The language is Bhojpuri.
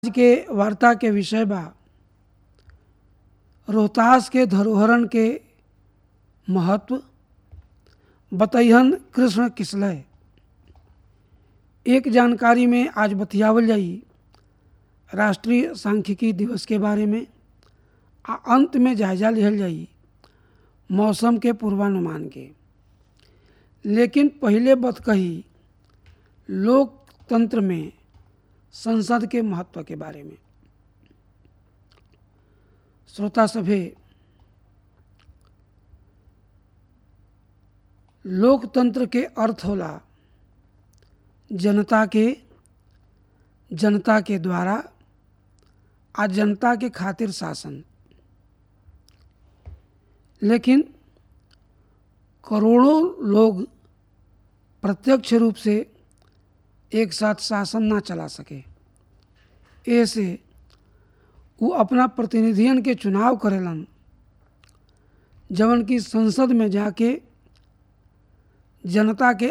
आज के वार्ता के विषय बा रोहतास के धरोहरन के महत्व बतैहन कृष्ण किसलय एक जानकारी में आज बतियावल जाई राष्ट्रीय सांख्यिकी दिवस के बारे में आ अंत में जायजा लिहल जाई मौसम के पूर्वानुमान के लेकिन पहले बत कही लोकतंत्र में संसद के महत्व के बारे में श्रोता सभे लोकतंत्र के अर्थ होला जनता के जनता के द्वारा आ जनता के खातिर शासन लेकिन करोड़ों लोग प्रत्यक्ष रूप से एक साथ शासन ना चला सके ऐसे वो अपना प्रतिनिधियन के चुनाव करेलन जवन की संसद में जाके जनता के